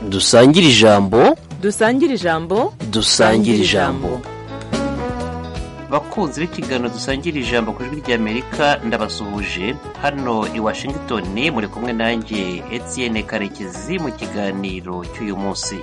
dusangire ijambo dusangire ijambo dusangire ijambo bakunzi b'ikiganiro dusangira ijambo ku ijwi ry'amerika ndabasuhuje hano i washington muri kumwe nanjye etienne karekezi mu kiganiro cy'uyu munsi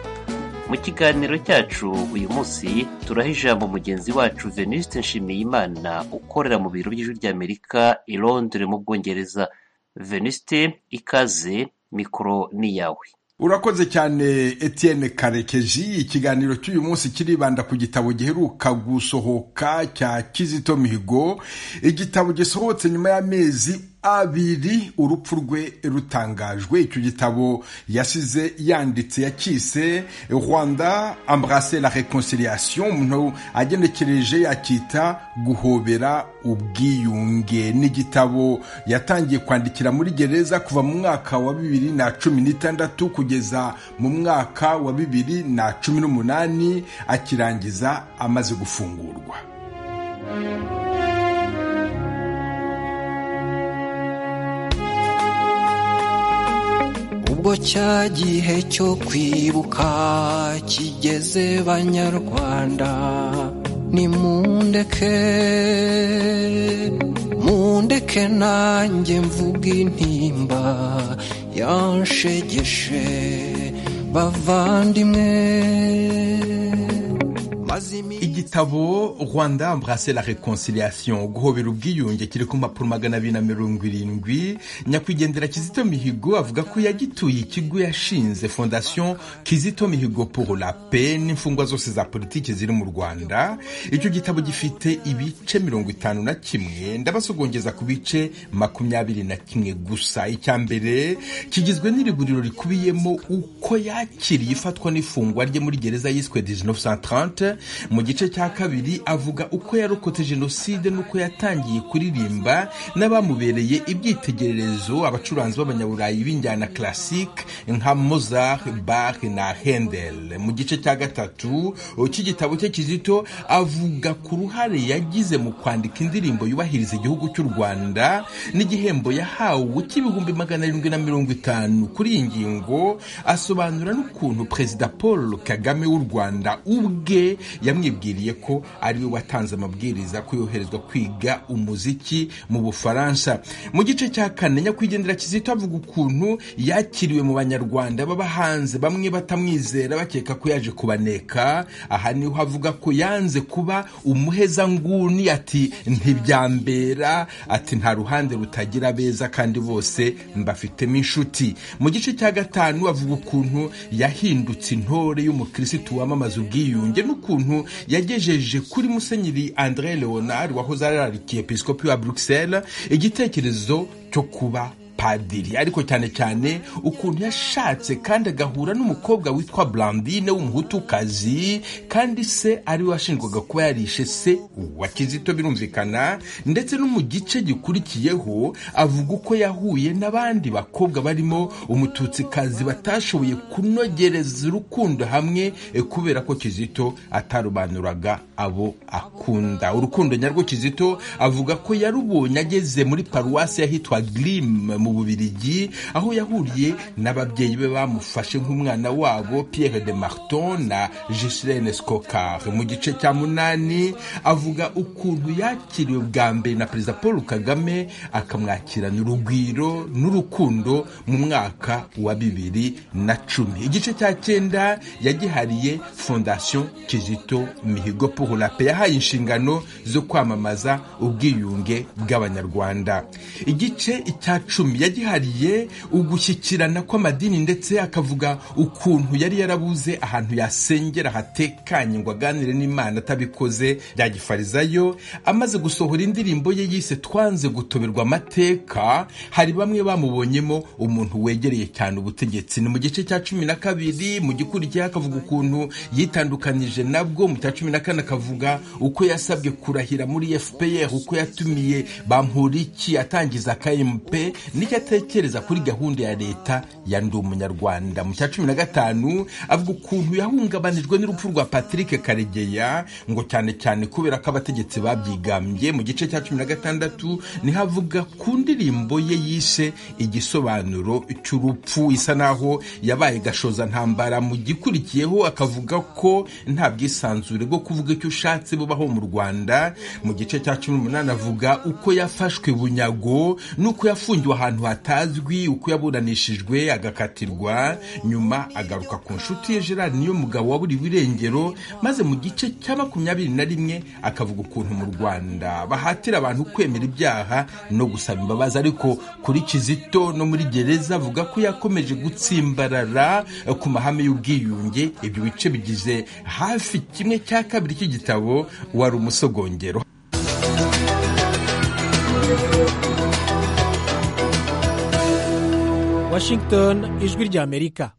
mu kiganiro cyacu uyu munsi turaha ijambo mugenzi wacu venuste nshimiyimana ukorera mu biro by'ijwi ry'amerika i londres mu bwongereza venuste ikaze mikoro ni iyawe urakoze cyane etienne karekezi ikiganiro cy'uyu munsi kiribanda ku gitabo giheruka gusohoka cya kizito mihigo igitabo gisohotse nyuma y'amezi abiri urupfu rwe rutangajwe icyo gitabo yasize yanditse yakise rwanda ambarase la reconciliation umuntu agenekereje yakita guhobera ubwiyunge ni igitabo yatangiye kwandikira muri gereza kuva mu mwaka wa bibiri na cumi n'itandatu kugeza mu mwaka wa bibiri na cumi n'umunani akirangiza amaze gufungurwa ubwo cya gihe cyo kwibuka kigeze banyarwanda ni mundeke mundeke nanjye mvuga intimba yanshegeshe bavandimwe igitabo rwanda ambarase la reconciliation guhobera ubwiyunge kiri ku mpapuro magana abiri na mirongo irindwi nyakwigendera kizito mihigo avuga ko yagituye ikigo yashinze fondation kizito mihigo pour la paix n'imfungwa zose za politiki ziri mu rwanda icyo gitabo gifite ibice mirongo itanu na kimwe ndabasogongeza ku bice makumyabiri na kimwe gusa icya mbere kigizwe n'iriburiro rikubiyemo uko yakiriye ifatwa n'ifungwa rye muri gereza yiswe 1930 mu gice cya kabiri avuga uko yarokotse jenoside n'uko yatangiye kuririmba n'abamubereye ibyitegererezo abacuranzi b'abanyaburayi b'injyana classique nka mozart bach na hendel mu gice cya gatatu cy'igitabo cye kizito avuga ku ruhare yagize mu kwandika indirimbo yubahiriza igihugu cy'u rwanda n'igihembo yahawe cy'ibihumbi magana arindwi na mirongo itanu kuri iyi ngingo asobanura n'ukuntu perezida paul kagame w'u rwanda ubwe yamwibwiriye ko ariwe watanze amabwiriza ko yoherezwa kwiga umuziki mu bufaransa mu gice cya kane nyakwigendera kizito avuga ukuntu yakiriwe mu banyarwanda baba hanze bamwe batamwizera bakeka ko yaje kubaneka aha niho avuga ko yanze kuba umuheza nguni ati ntibyambera ati nta ruhande rutagira beza kandi bose mbafitemo inshuti mu gice cya gatanu avuga ukuntu yahindutse intore y'umukirisitu wamamaza ubwiyunge n'ukuntu ukuntu yagejeje kuri musenyeri andre leonard wahoze arararikiye episkopi wa bruxelles igitekerezo cyo kuba padiri ariko cyane cyane ukuntu yashatse kandi agahura n'umukobwa witwa blandine w'umuhutukazi kandi se ariwe washinjwaga kuba yarishe se wa kizito birumvikana ndetse no mu gice gikurikiyeho avuga uko yahuye n'abandi bakobwa barimo umututsikazi batashoboye kunogereza urukundo hamwe kubera ko kizito atarobanuraga abo akunda urukundo nyarwo kizito avuga ko yarubonye ageze muri paruwasi yahitwa grimu mu bubirigi aho yahuriye n'ababyeyi be bamufashe nk'umwana wabo pierre de marton na giselene scokar mu gice cya munani avuga ukuntu yakiriwe bwa mbere na perezida paul kagame akamwakirana urugwiro n'urukundo mu mwaka wa bibiri na cumi igice cya cyenda yagihariye fondation kizito mihigo pour la paix yahaye inshingano zo kwamamaza ubwiyunge bw'abanyarwanda igice icya cumi yagihariye ugushyikirana kw'amadini ndetse akavuga ukuntu yari yarabuze ahantu yasengera hatekanye ngo aganire n'imana atabikoze byagifarizayo amaze gusohora indirimbo ye yise twanze gutoberwa amateka hari bamwe bamubonyemo umuntu wegereye cyane ubutegetsi ni mu gice cya cumi na kabiri mu gikurikiyeho akavuga ukuntu yitandukanije nabwo mu cya cumi na kane akavuga uko yasabwe kurahira muri fpr uko yatumiye bamporiki atangiza kmp ni icyo atekereza kuri gahunda ya leta ya ndi umunyarwanda mu cya cumi na gatanu avuga ukuntu yahungabanijwe n'urupfu rwa patrick karegeya ngo cyane cyane kubera ko abategetsi babyigambye mu gice cya cumi na gatandatu niho avuga ku ndirimbo ye yishe igisobanuro cy'urupfu isa naho yabaye gashoza ntambara mu gikurikiyeho akavuga ko nta bwisanzure bwo kuvuga icyo ushatse bubaho mu rwanda mu gice cya cumi n'umunani avuga uko yafashwe bunyago n'uko yafungiwe ahantu hatazwi uko yaburanishijwe agakatirwa nyuma agaruka ku nshuti ye gerard niyo mugabo waburiwe irengero maze mu gice cya makumyabiri na rimwe akavuga ukuntu mu rwanda bahatira abantu kwemera ibyaha no gusaba imbabazi ariko kuri kizito no muri gereza avuga ko yakomeje gutsimbarara eh, ku mahame y'ubwiyunge ibyo bice bigize hafi kimwe cya kabiri cy'igitabo wari umusogongero washington ijwi ry'amerika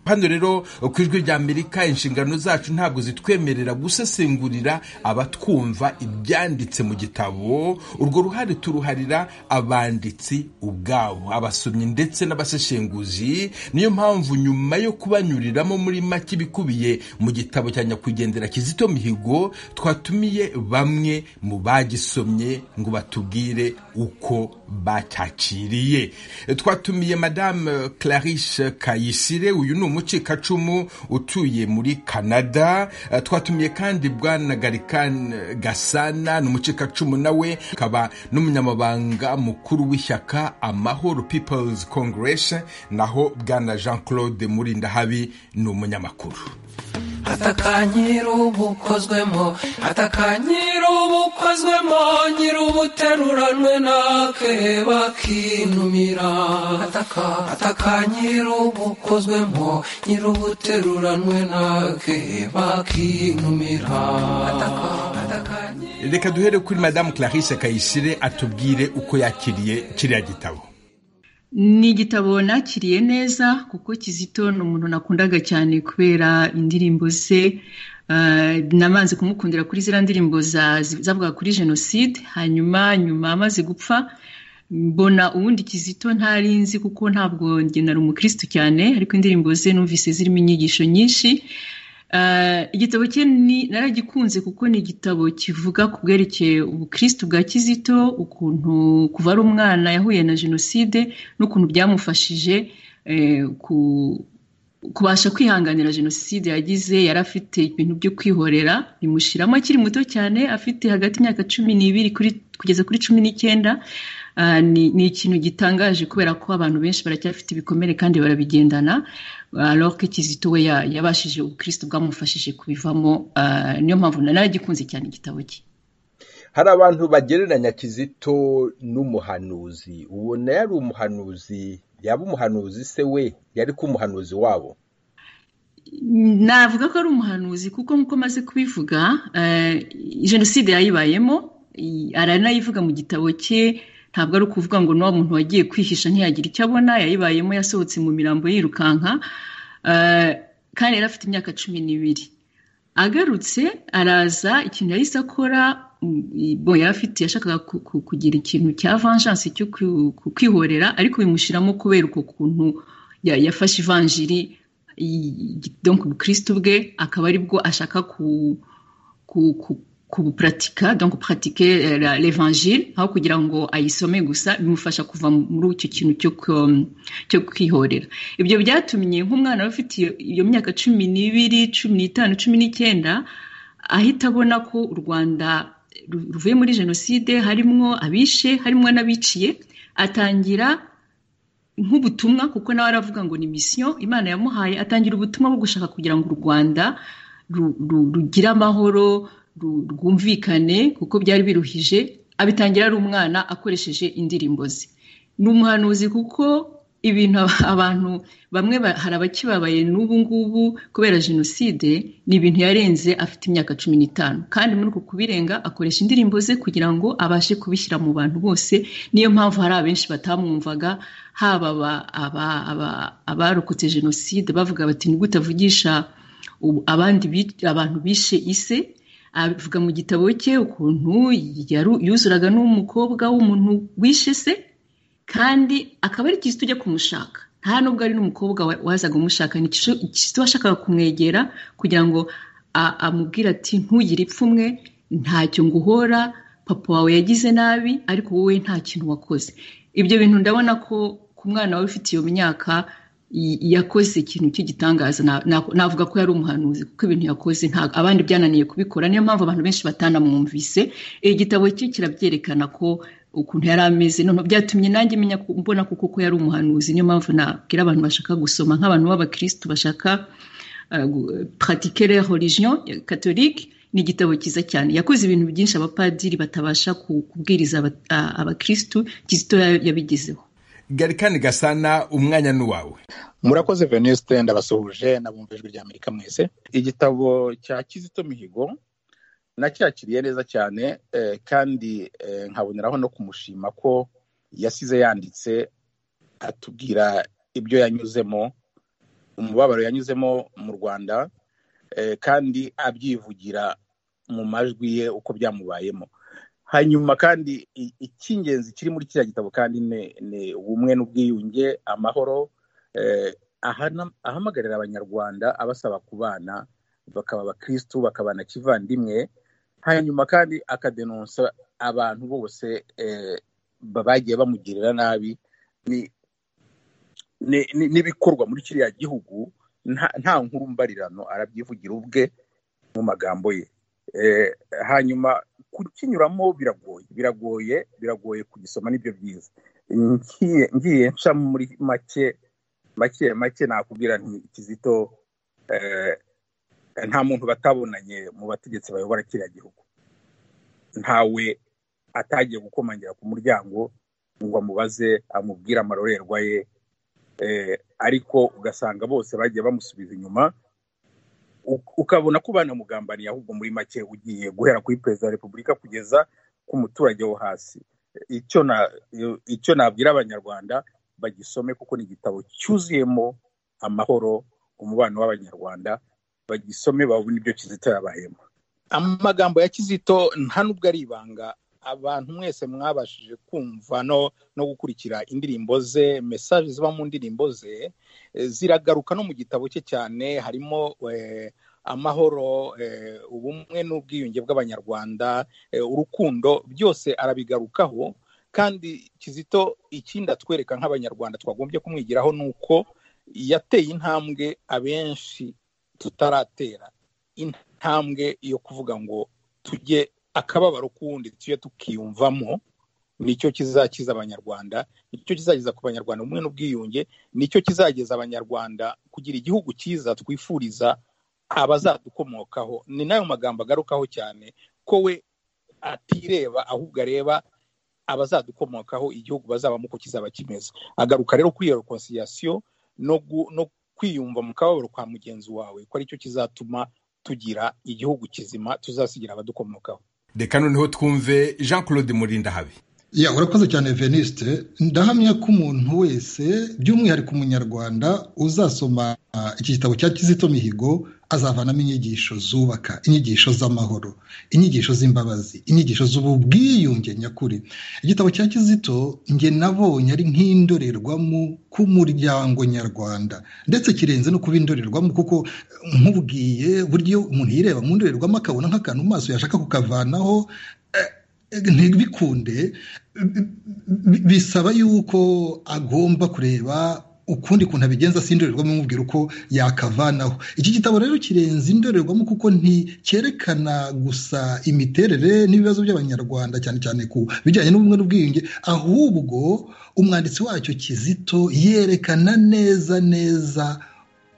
hano rero ku ijwi rya amerika inshingano zacu ntabwo zitwemerera gusesengurira abatwumva ibyanditse mu gitabo urwo ruhare turuharira abanditsi ubwabo abasomyi ndetse n'abaseshenguzi niyo mpamvu nyuma yo kubanyuriramo muri make ibikubiye mu gitabo cya nyakwigendera kizito mihigo twatumiye bamwe mu bagisomye ngo batubwire uko bacyakiriye twatumiye madame clarice kayisire uyu ni umucikacumu utuye muri canada Eh, twatumiye kandi bwana garikan gasana ni umucikacumu nawe akaba n'umunyamabanga mukuru w'ishyaka amahoro peoples congress naho bwana jean claude murindahabi ni umunyamakuru atakanyira ubukozwemo atakanyira ubukozwemo nyiri ubuteruranwe nakeba kinumira atakanyira ubukozwemo nyiri ubuteruranwe nakeba kinumira reka duhere kuri madamu clarice kayisire atubwire uko yakiriye kiriya gitabo ni igitabo nakiriye neza kuko kizito ni umuntu nakundaga cyane kubera indirimbo ze Ah, nabanze kumukundira kuri ziriya ndirimbo za- zavuga kuri jenoside hanyuma nyuma amaze gupfa mbona ubundi kizito ntari nzi kuko ntabwo njye nari umukirisitu cyane ariko indirimbo ze numvise zirimo inyigisho nyinshi Ah, igitabo cye ni- naragikunze kuko ni igitabo kivuga ku bwerekeye ubukirisitu bwa kizito ukuntu kuva ari umwana yahuye na jenoside n'ukuntu byamufashije eh, ku- kubasha kwihanganira jenoside yagize yari afite ibintu byo kwihorera bimushiramo akiri muto cyane afite hagati y'imyaka cumi n'ibiri kuri- kugeza kuri cumi n'icyenda Ah, ni ni ikintu gitangaje kubera ko abantu benshi baracyafite ibikomere kandi barabigendana alors que kizito we ya- yabashije ubukristo bwamufashije kubivamo ah, niyo mpamvu naragikunze cyane igitabo cye hari abantu bagereranya kizito n'umuhanuzi ubona yari umuhanuzi yaba umuhanuzi se we yari ko umuhanuzi wabo navuga ko ari umuhanuzi kuko nk'uko maze kubivuga eh, jenoside yayibayemo i- aranayivuga mu gitabo cye ntabwo ari ukuvuga ngo n'uwo muntu wagiye kwihisha ntiyagira icyo abona yayibayemo yasohotse mu mirambo yirukanka eh, kandi yari afite imyaka cumi n'ibiri agarutse araza ikintu yahise akora mm, i- bo yari afite yashakaga ku- ku- kugira ikintu cya vengeance cyo ku- ku- kwihorera ariko bimushyiramo kubera uko kuntu ya- yafashe ivanjiri i- donc ubukristo bwe akaba aribwo ashaka ku ku ku kubupuratika donc puratike l'evangile aho kugira ngo ayisome gusa bimufasha kuva muri icyo kintu cyo ku- cyo kwihorera ibyo byatumye nk'umwana we ufite iyo- iyo myaka cumi n'ibiri cumi n'itanu cumi n'icyenda ahita abona ko u rwanda ru- ruvuye muri jenoside harimwo abishe harimwo n'abiciye atangira nk'ubutumwa kuko nawe aravuga ngo ni misiyo imana yamuhaye atangira ubutumwa bwo gushaka kugira ngo u rwanda ru- ru- rugire amahoro ru- rwumvikane kuko byari biruhije abitangira ari umwana akoresheje indirimbo ze ni umuhanuzi kuko ibintu aba- abantu bamwe ba- hari abakibabaye n'ubu ngubu kubera jenoside ni ibintu yarenze afite imyaka cumi n'itanu kandi muri uko kubirenga akoresha indirimbo ze kugira ngo abashe kubishyira mu bantu bose niyo mpamvu hari abenshi batamwumvaga haba aba- aba- aba- abarokotse jenoside bavuga bati ni gute avugisha ubu- abandi bi- abantu bishe ise avuga mu gitabo cye ukuntu yaru- yuzuraga n'umukobwa w'umuntu wishe se kandi akaba ari kizito ujya kumushaka nta nubwo ari n'umukobwa wa- wazaga umushaka ni kizito washakaga kumwegera kugira ngo a- amubwire ati ntugire ipfunwe ntacyo nguhora papa wawe yagize nabi ariko wowe nta kintu wakoze ibyo bintu ndabona ko ku mwana wawe ufite iyo myaka y- yakoze ikintu cy'igitangaza Na- na- navuga ko yari umuhanuzi kuko ibintu yakoze nta- abandi byananiye kubikora niyo mpamvu abantu benshi batanamwumvise igitabo cye kirabyerekana ko ukuntu yari ameze noneho byatumye nanjye menya ku- mbona ko koko yari umuhanuzi niyo mpamvu nabwira abantu bashaka gusoma nk'abantu b'abakirisitu bashaka uh, gu- pratique leur religion catholique ni igitabo cyiza cyane yakoze ibintu byinshi abapadiri batabasha ku- kubwiriza aba- a- abakirisitu kizito ya- yabigezeho garikani gasana umwanya ni uwawe murakoze venuste ndabasuhuje n'abumva ijwi rya amerika mwese igitabo cya kizito mihigo nacyakiriye neza cyane eh, kandi eh, nkaboneraho no kumushima ko yasize yanditse atubwira ibyo yanyuzemo umubabaro yanyuzemo mu rwanda eh, kandi abyivugira mu majwi ye uko byamubayemo hanyuma kandi i- icy'ingenzi kiri muri kiriya gitabo kandi ni ni ubumwe n'ubwiyunge amahoro eh, ahana- ahamagarira abanyarwanda abasaba kubana bakaba abakirisitu bakabana kivandimwe hanyuma kandi akadenonsa abantu bose eh, ba- bagiye bamugirira nabi ni- ni- ni- n'ibikorwa muri kiriya gihugu nta nta nkuru mbarirano arabyivugira ubwe mu magambo ye Eh, hanyuma kukinyuramo biragoye biragoye biragoye kugisoma nibyo byiza ngiye ngiye nca muri make make make nakubwira nti kizito eh, nta muntu batabonanye mu bategetsi bayobora kiriya gihugu ntawe atagiye gukomangira ku muryango ngo amubaze amubwire amarorerwa ye eh, ariko ugasanga bose bagiye bamusubiza inyuma U- ukabona ko banamugambaniye ahubwo muri make ugiye guhera kuri perezida wa repubulika kugeza ku muturage wo hasi icyo na icyo nabwira abanyarwanda bagisome kuko ni igitabo cyuzuyemo amahoro umubano w'abanyarwanda bagisome babone ibyo kizito yabayemo amagambo ya kizito nta n'ubwo ari ibanga abantu mwese mwabashije kumva no no gukurikira indirimbo ze mesaje ziba mu ndirimbo ze eh, ziragaruka no mu gitabo cye cyane harimo eh, amahoro eh, ubumwe n'ubwiyunge bw'abanyarwanda eh, urukundo byose arabigarukaho kandi kizito ikindi atwereka nk'abanyarwanda twagombye kumwigiraho ni uko yateye intambwe abenshi tutaratera intambwe yo kuvuga ngo tujye akababaro k'uwundi tujye tukiyumvamo nicyo kizakiza abanyarwanda nicyo kizageza ku banyarwanda ubumwe n'ubwiyunge nicyo kizageza abanyarwanda kugira igihugu cyiza twifuriza abazadukomokaho ni nayo magambo agarukaho cyane ko we atireba ahubwo areba abazadukomokaho igihugu bazabamo uko kizaba kimeze agaruka rero kuri iyo reconciliation no gu- no kwiyumva mu kababaro kwa mugenzi wawe ko aricyo kizatuma tugira igihugu kizima tuzasigira abadukomokaho reka noneho twumve jean claude murindahabi ya urakoze cyane veniste ndahamya ko umuntu wese by'umwihariko umunyarwanda uzasoma iki gitabo cya kizito mihigo azavanamo inyigisho zubaka inyigisho z'amahoro inyigisho z'imbabazi inyigisho z'ububwiyunge nyakuri igitabo cya kizito nge nabonye ari nk'indorerwamo k'umuryango nyarwanda ndetse kirenze no kuba indorerwamo kuko nkubwiye buryo umuntu yireba mu ndorerwamo akabona nk'akantu mu maso yashaka kukavanaho eh, ntibikunde bi- bi- bisaba yuko agomba kureba ukundi kuntu abigenza si indorerwamo imubwira uko yakavanaho iki gitabo rero kirenze indorerwamo kuko nticyerekana gusa imiterere n'ibibazo by'abanyarwanda cyane cyane ku bijyanye n'ubumwe n'ubwiyunge ahubwo umwanditsi wacyo kizito yerekana neza neza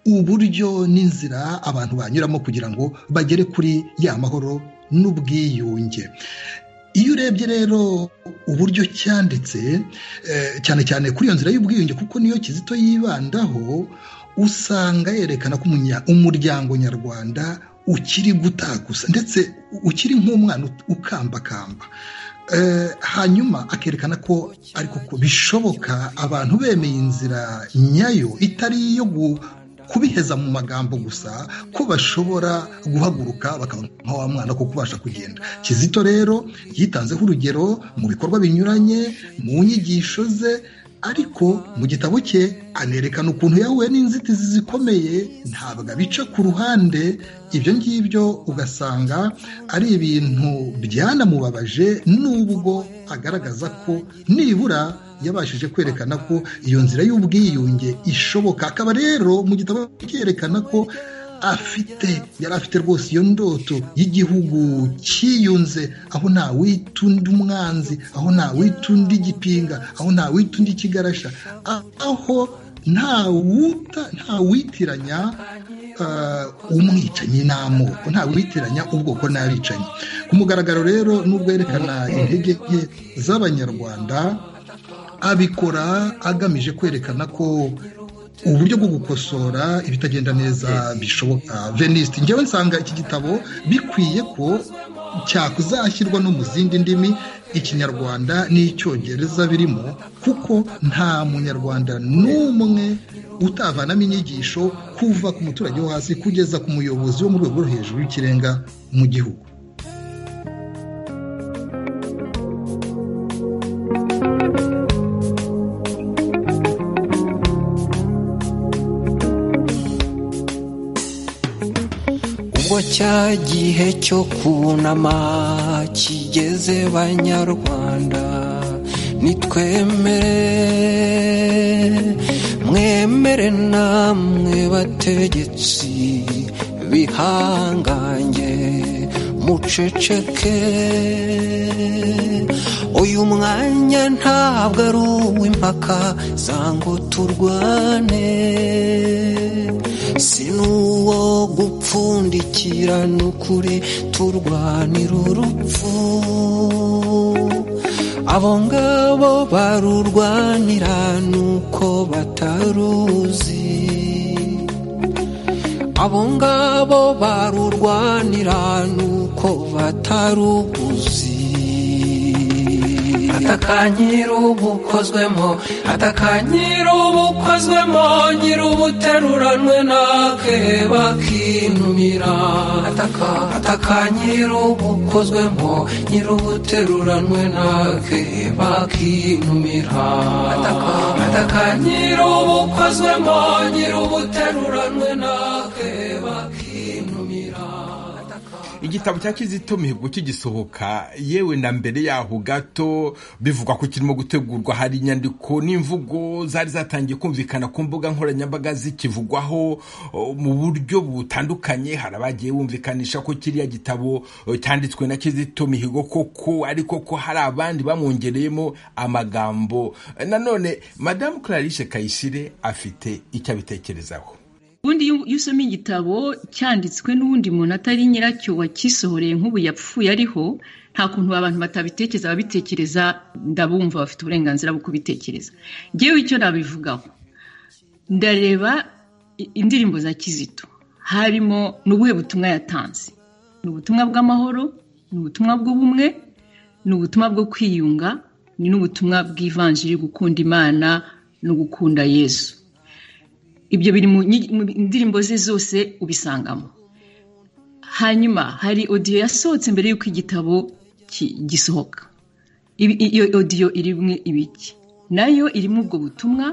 uburyo n'inzira abantu banyuramo kugira ngo bagere kuri ya mahoro n'ubwiyunge iyo urebye rero uburyo cyanditse eh, cyane cyane kuri iyo nzira y'ubwiyunge kuko niyo kizito yibandaho usanga yerekana ko umunya- umuryango nyarwanda ukiri gutagusa ndetse ukiri nk'umwana ut- ukambakamba Eh, hanyuma akerekana ko ariko ko bishoboka abantu bemeye inzira nyayo itari iyo gu- kubiheza mu magambo gusa ko bashobora guhaguruka bakaba nka wa mwana ko kubasha kugenda kizito rero yitanzeho urugero mu bikorwa binyuranye mu nyigisho ze ariko mu gitabo cye anerekana ukuntu yahuye n'inzitizi zikomeye ntabwo abica ku ruhande ibyo ngibyo ugasanga ari ibintu byanamubabaje n'ubwo agaragaza ko nibura yabashije kwerekana ko iyo nzira y'ubwiyunge ishoboka akaba rero mu gitabo cyerekana ko afite yari afite rwose iyo ndoto y'igihugu cyiyunze aho nta wita undi umwanzi aho nta wita undi igipinga aho nta wita undi ikigarasha aho nta wuta nta witiranya umwicanyi n'amoko nta witiranya ubwoko n'abicanyi ku mugaragaro rero n'ubwo yerekana intege nke z'abanyarwanda abikora agamije kwerekana ko uburyo bwo gukosora ibitagenda neza bishoboka venisite ngewe nsanga iki gitabo bikwiye ko cyakuzashyirwa no mu zindi ndimi ikinyarwanda n'icyongereza birimo kuko nta munyarwanda n'umwe utavanamo inyigisho kuva ku muturage wo hasi kugeza ku muyobozi wo mu rwego rwo hejuru y'ikirenga mu gihugu ubwo cya gihe cyo kunama kigeze banyarwanda nitwemere mwemere namwe bategetsi bihangange muceceke uyu mwanya ntabwo ari uw'impaka zango turwane si n'uwo gupfundikira n'ukuri turwanira urupfu abo ngabo barurwanira n'uko bataruzi abo ngabo barurwanira n'uko bataruguzi atakanyira ubukozwemo atakanyira ubukozwemo nyira ubuteruranwe nake bakinumira ataka atakanyira ubukozwemo nyira ubuteruranwe nake bakinumira ataka atakanyira ubukozwemo nyira ubuteruranwe nake bakinumira igitabo cya kizito mihigo kigisohoka yewe na mbere yaho gato bivugwa ko kirimo gutegurwa hari inyandiko n'imvugo zari zatangiye kumvikana ku mbuga nkoranyambaga zikivugwaho mu buryo butandukanye hari abagiye bumvikanisha ko kiriya gitabo cyanditswe na kizito mihigo koko ariko ko hari abandi bamwongereyemo amagambo nanone madamu clarice kayishire afite icyo abitekerezaho ubundi iyo iyo usoma igitabo cyanditswe n'uwundi muntu atari nyiracyo wakisohoreye nk'ubu yapfuye ariho nta kuntu abantu batabitekereza ababitekereza ndabumva bafite uburenganzira bwo kubitekereza ngewe icyo nabivugaho ndareba indirimbo za kizito harimo ni ubuhe butumwa yatanze ni ubutumwa bw'amahoro ni ubutumwa bw'ubumwe ni ubutumwa bwo kwiyunga ni n'ubutumwa bw'ivanjiri gukunda imana no gukunda yesu ibyo biri mu nyi- mu ndirimbo ze zose ubisangamo hanyuma hari odiyo yasohotse mbere y'uko igitabo ki- gisohoka Ibi- iyo odiyo irimo ibiki nayo irimo ubwo butumwa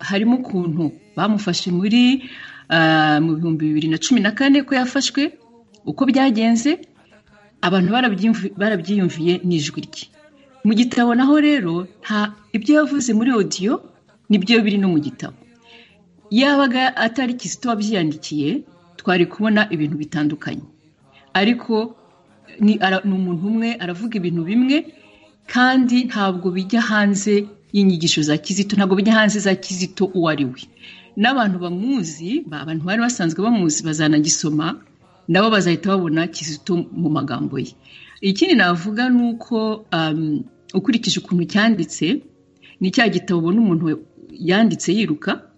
harimo ukuntu bamufashe muri ah, mu bihumbi bibiri na cumi na kane ko yafashwe uko byagenze abantu barabyiyumvi- barabyiyumviye n'ijwi rye mu gitabo naho rero nta ibyo yavuze muri odiyo nibyo biri no mu gitabo yabaga atari kizito wabyiyandikiye twari kubona ibintu bitandukanye ariko ni ara- ni umuntu umwe aravuga ibintu bimwe kandi ntabwo bijya hanze y'inyigisho za kizito ntabwo bijya hanze za kizito uwo ari we n'abantu bamuzi ba- abantu bari basanzwe bamuzi bazanagisoma nabo bazahita babona kizito mu magambo ye ikindi navuga ni uko um, ukurikije ukuntu cyanditse ni cya gitabo ubona umuntu yanditse yiruka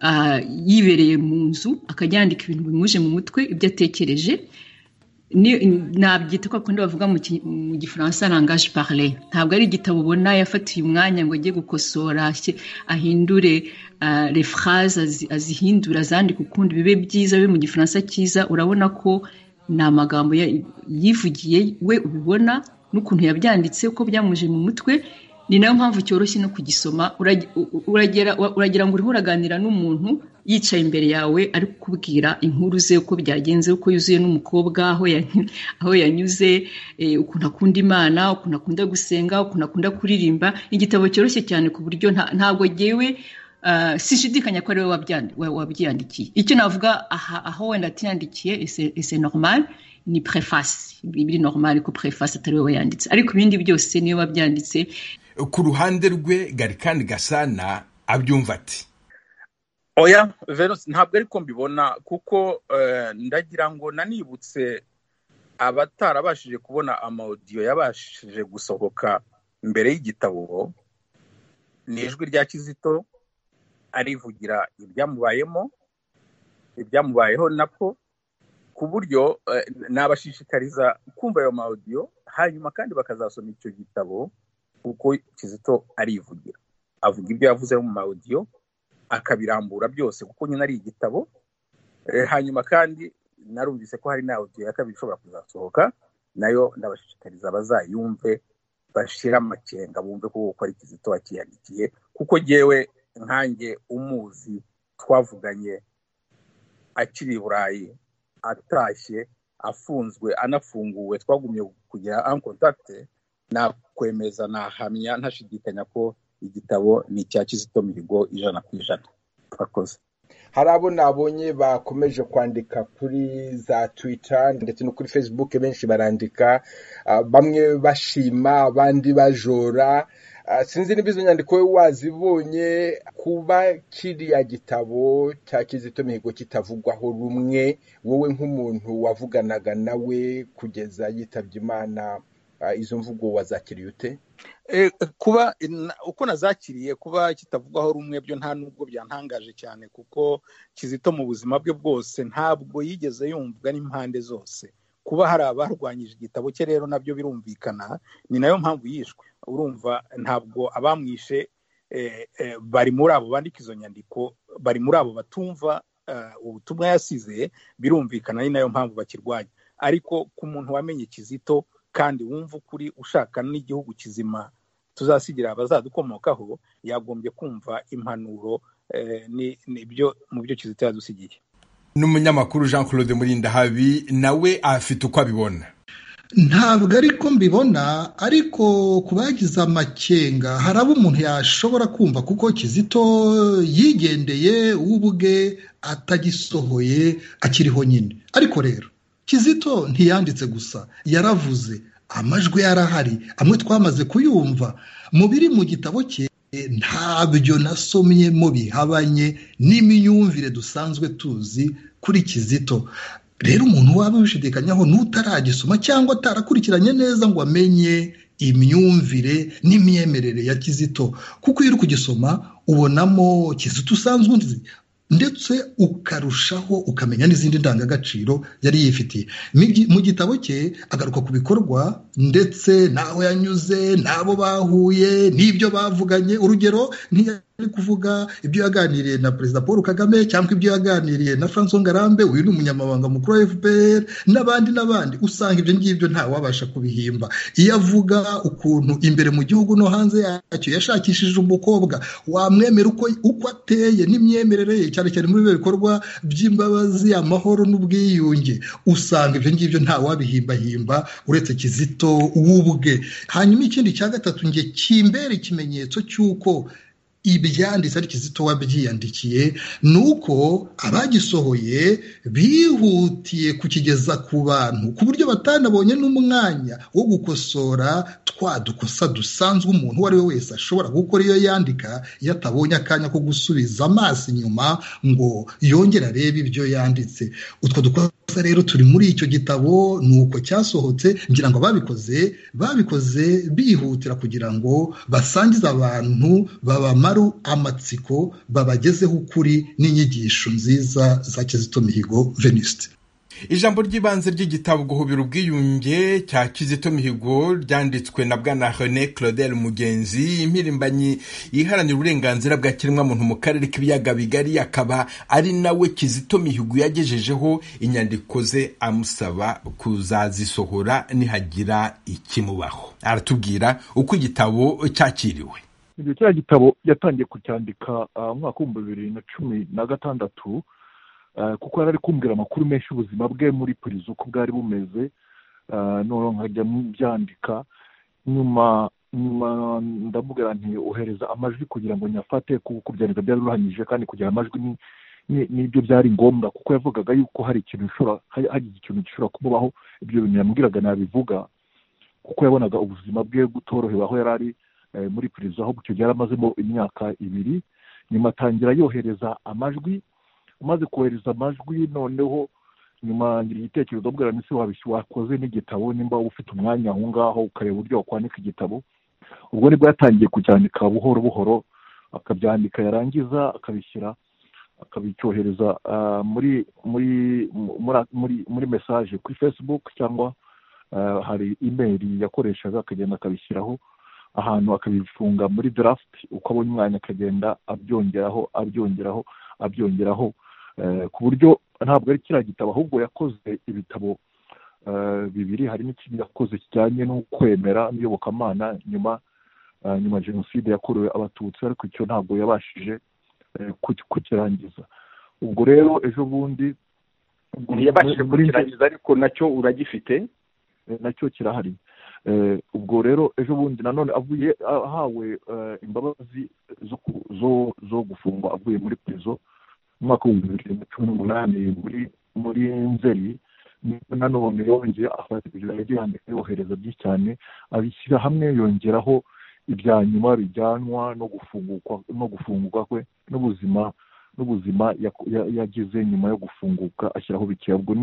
ah, yibereye mu nzu akajya yandika ibintu bimuje mu mutwe ibyo atekereje nabyita ko bakunda bavuga mu ki- mu gifaransa rangaje pale ntabwo ari igitabo ubona yafatiye umwanya ngo ajye gukosora ashy- ahindure ah, les phrases azi- azihindura azandike ukundi bibe byiza bibe mu gifaransa cyiza urabona ko ni amagambo ya- yivugiye we ubibona n'ukuntu yabyanditse uko byamuje mu mutwe ni nayo mpamvu cyoroshye no kugisoma Urag- u- u- uragera wa- uragira ngo uriho uraganira n'umuntu yicaye imbere yawe ari kukubwira inkuru ze uko byagenze uko yuzuye n'umukobwa aho ya- aho yanyuze eh, ukuntu akunda imana ukuntu akunda gusenga ukuntu akunda kuririmba Ni igitabo cyoroshye cyane ku buryo nta- ntabwo yewe Uh, sishidikanya ko ariwe wabyandi- wa- wabyiyandikiye icyo navuga aha aho wenda atiyandikiye ese- ese normal ni preface biri normal ko preface atari we wayanditse ariko ibindi byose niyo wabyanditse ku ruhande rwe gari kandi gasana abyumva ati oya verusi ntabwo ariko mbibona kuko eh, ndagira ngo nanibutse abatarabashije kubona amawudiyo yabashije gusohoka mbere y'igitabo ni ijwi rya kizito arivugira ibyamubayemo ibyamubayeho nako ku buryo eh, nabashishikariza kumva ayo mawudiyo hanyuma kandi bakazasoma icyo gitabo kuko kizito arivugira avuga ibyo yavuze mu mawudiyo akabirambura byose kuko nyine ari igitabo Eh, hanyuma kandi narumvise ko hari nawe ya kabiri ishobora kuzasohoka nayo ndabashishikariza bazayumve bashire amakenga bumve ko kuko ari kizito wakiyandikiye kuko yewe nkanjye umuzi twavuganye akiri i burayi atashye afunzwe anafunguwe twagumye kugira en contact nakwemeza nahamya ntashidikanya ko igitabo ni icya kizito mihigo ijana ku ijana murakoze hari abo nabonye bakomeje kwandika kuri za twitter ndetse no kuri facebook benshi barandika ah, bamwe bashima abandi bajora Ah, sinzi niba izo nyandiko wowe wazibonye kuba kiriya gitabo cya kizito mihigo kitavugwaho rumwe wowe nk'umuntu wavuganaga nawe kugeza yitabye imana ah, izo mvugo wazakiriye ute Eh, kuba na- uko nazakiriye kuba kitavugwaho rumwe byo nta nubwo byantangaje cyane kuko kizito mu buzima bwe bwose ntabwo yigeze yumvwa n'impande zose kuba hari abarwanyije igitabo cye rero nabyo birumvikana ni nayo mpamvu yishwe urumva ntabwo abamwishe eh, eh, bari muri abo bandika izo nyandiko bari muri abo batumva eh, ubutumwa yasize birumvikana ni nayo mpamvu bakirwanya ariko ku muntu wamenye kizito kandi wumva ukuri ushaka n'igihugu kizima tuzasigira abazadukomokaho yagombye kumva impanuro eh, ni- nibyo mu byo kizito yadusigiye n'umunyamakuru jean claude murindahabi nawe afite uko abibona ntabwo ariko mbibona ariko ku bagize amakenga hari abo umuntu yashobora kumva kuko kizito yigendeye we ubwe atagisohoye akiriho nyine ariko rero kizito ntiyanditse gusa yaravuze amajwi yarahari amwe twamaze kuyumva mu biri mu gitabo cye ntabyo nasomyemo bihabanye n'imyumvire dusanzwe tuzi kuri kizito rero umuntu waba ubishidikanyaho n'utaragisoma cyangwa atarakurikiranye neza ngo amenye imyumvire n'imyemerere ya kizito kuko iyo uri kugisoma ubonamo kizito usanzwe uzi ndetse ukarushaho ukamenya n'izindi ndangagaciro yari yifitiye Mu gi- mu gitabo cye agaruka ku bikorwa ndetse n'aho yanyuze n'abo bahuye n'ibyo bavuganye urugero ntiyari kuvuga ibyo yaganiriye na perezida paul kagame cyangwa ibyo yaganiriye na franco ngarambe uyu ni umunyamabanga mukuru wa fpr n'abandi n'abandi usanga ibyo ngibyo ntawe wabasha kubihimba iyo avuga ukuntu imbere mu gihugu no hanze yacyo yashakishije umukobwa wamwemera uko, uko ateye n'imyemerere ye cyane cyane muri bino bikorwa by'imbabazi amahoro n'ubwiyunge usanga ibyo ngibyo ntawe wabihimbahimba uretse kizito w'ubwe hanyuma ikindi cya gatatu njye kimbera ikimenyetso cy'uko ibyanditse ari kizito wabyiyandikiye ni uko abagisohoye bihutiye kukigeza ku bantu ku buryo batanabonye n'umwanya wo gukosora twa dukosa dusanzwe umuntu uwo ari we wese ashobora gukora iyo yandika iyo atabonye akanya ko gusubiza amaso inyuma ngo yongere arebe ibyo yanditse utwo dukosa rero turi muri icyo gitabo ni uko cyasohotse ngira ngo ababikoze babikoze bihutira kugira ngo basangize abantu babamaru amatsiko babagezeho ukuri n'inyigisho nziza za kizito mihigo venisite ijambo ry'ibanze ry'igitabo guhubira ubwiyunge cya kizito mihigo ryanditswe na bwana rene claudel mugenzi impirimbanyi iharanira uburenganzira bwa kiremwamuntu mu karere k'ibiyaga bigari akaba ari nawe kizito mihigo yagejejeho inyandiko ze amusaba kuzazisohora nihagira ikimubaho aratubwira uko igitabo cyakiriwe ibyo cya gitabo yatangiye kucyandika umwaka w'ibihumbi bibiri na cumi na gatandatu kuko yari ari kumbwira amakuru menshi y'ubuzima bwe muri purizo uko bwari bumeze noneho nkajya byandika nyuma nyuma ndamubwira nti ohereza amajwi kugira ngo nyafate kuko byandika byari biruhanyije kandi kugira amajwi n'ibyo byari ngombwa kuko yavugaga yuko hari ikintu gishobora hagize ikintu gishobora kumubaho ibyo bintu yambwiraga nabivuga kuko yabonaga ubuzima bwe butorohewe aho yari ari muri perezida aho gutyo yari amazemo imyaka ibiri nyuma atangira yohereza amajwi umaze kohereza amajwi noneho nyuma ngira igitekerezo mbwira minsi wakoze n'igitabo nimba waba ufite umwanya aho ngaho ukareba uburyo wakwandika igitabo ubwo nibwo yatangiye kucyandika buhoro buhoro akabyandika yarangiza akabishyira akabicyohereza muri muri muri muri mesaje kuri facebook cyangwa hari imeri yakoreshaga akagenda akabishyiraho ahantu akabifunga muri draft uko abonye umwanya akagenda abyongeraho abyongeraho abyongeraho ku buryo ntabwo ari kiriya gitabo ahubwo yakoze ibitabo bibiri hari n'ikindi yakoze kijyanye no kwemera n'iyobokamana nyuma nyuma jenoside yakorewe abatutsi ariko icyo ntabwo yabashije kukirangiza ubwo rero ejo bundi ntiyabashije kukirangiza ariko nacyo uragifite nacyo kirahari ubwo rero ejo bundi nanone avuye ahawe imbabazi zo gufungwa avuye muri purizo mu mwaka w'ibihumbi bibiri na cumi n'umunani muri nzeri nanone yongeye afata yandika yohereza byinshi cyane abishyira hamwe yongeraho ibya nyuma bijyanwa no gufungurwa kwe n'ubuzima n'ubuzima yagize nyuma yo gufunguka ashyiraho bikeya ubwo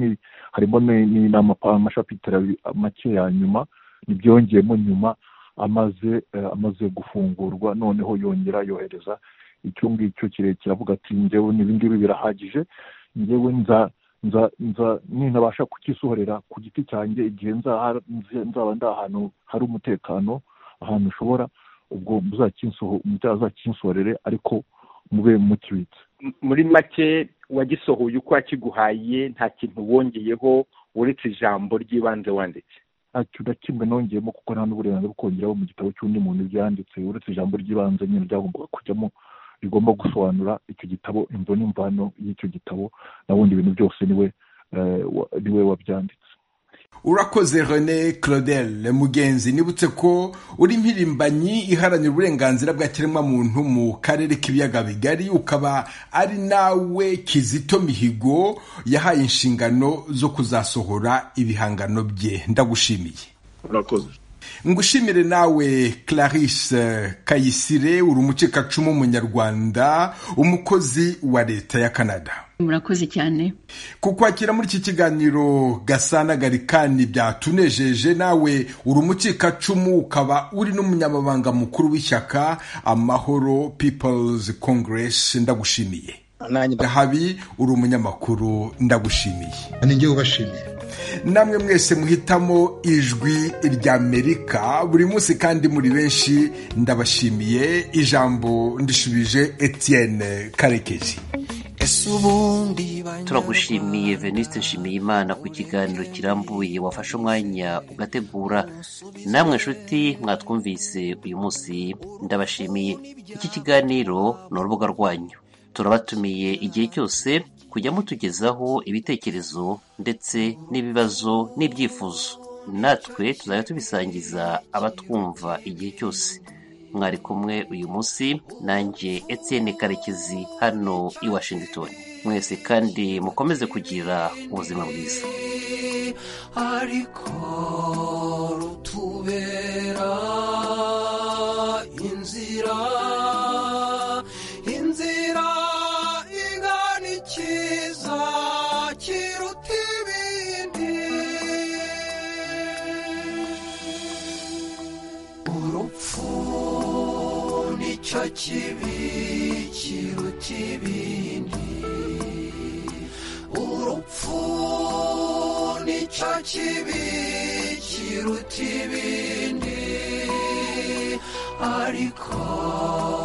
harimo n'amashapitira make ya nyuma ntibyongeyemo nyuma amaze amaze gufungurwa noneho yongera yohereza icyo ngicyo kirekire avuga ati ngewe ngibi birahagije ngewe nza nza nza ninabasha kukisohorera ku giti cyanjye igihe nzaba ndi ahantu hari umutekano ahantu ushobora ubwo muzakinsohorere ariko mube mukibitse muri make wagisohoye uko wakiguhaye nta kintu wongeyeho uretse ijambo ry'ibanze wanditse ntacyo na kimwe nongeyemo kuko nta n'uburenganzira bwo kongeraho mu gitabo cy'undi muntu byanditse uretse ijambo ry'ibanze nyine ryagombaga kujyamo rigomba gusobanura icyo gitabo imvo n'imvano y'icyo gitabo na bundi bintu byose niwe niwe wabyanditse urakoze rene claudel mugenzi nibutse ko uri impirimbanyi iharanira uburenganzira bwa kiremwamuntu mu karere k'ibiyaga bigari ukaba ari nawe kizito mihigo yahaye inshingano zo kuzasohora ibihangano bye ndagushimiye urakoze ngushimire nawe clarisse kayisire uri umucikacumu w'umunyarwanda umukozi wa leta ya canada murakoze cyane ku kwakira muri iki kiganiro gasana garikani byatunejeje nawe uri umucikacumu ukaba uri n'umunyamabanga mukuru w'ishyaka amahoro people's congress ndagushimiye habi uri umunyamakuru ndagushimiye ninjye ubashimiye namwe mwese muhitamo ijwi ry'amerika buri munsi kandi muri benshi ndabashimiye ijambo ndishubije etienne karekezi turagushimiye veniste nshimiyimana ku kiganiro kirambuye wafashe umwanya ugategura namwe nshuti mwatwumvise uyu munsi ndabashimiye iki kiganiro ni urubuga rwanyu turabatumiye igihe cyose kujya mutugezaho ibitekerezo ndetse n'ibibazo n'ibyifuzo natwe tuzajya tubisangiza abatwumva igihe cyose mwari kumwe uyu munsi nanjye etienne karekezi hano i washington mwese kandi mukomeze kugira ubuzima bwiza ariko rutubera inzira inzira igana ikiza kiruta ibindi urupfu nicyo kibi kiruta ibindi urupfu icyo kibi kiruta ibindi ariko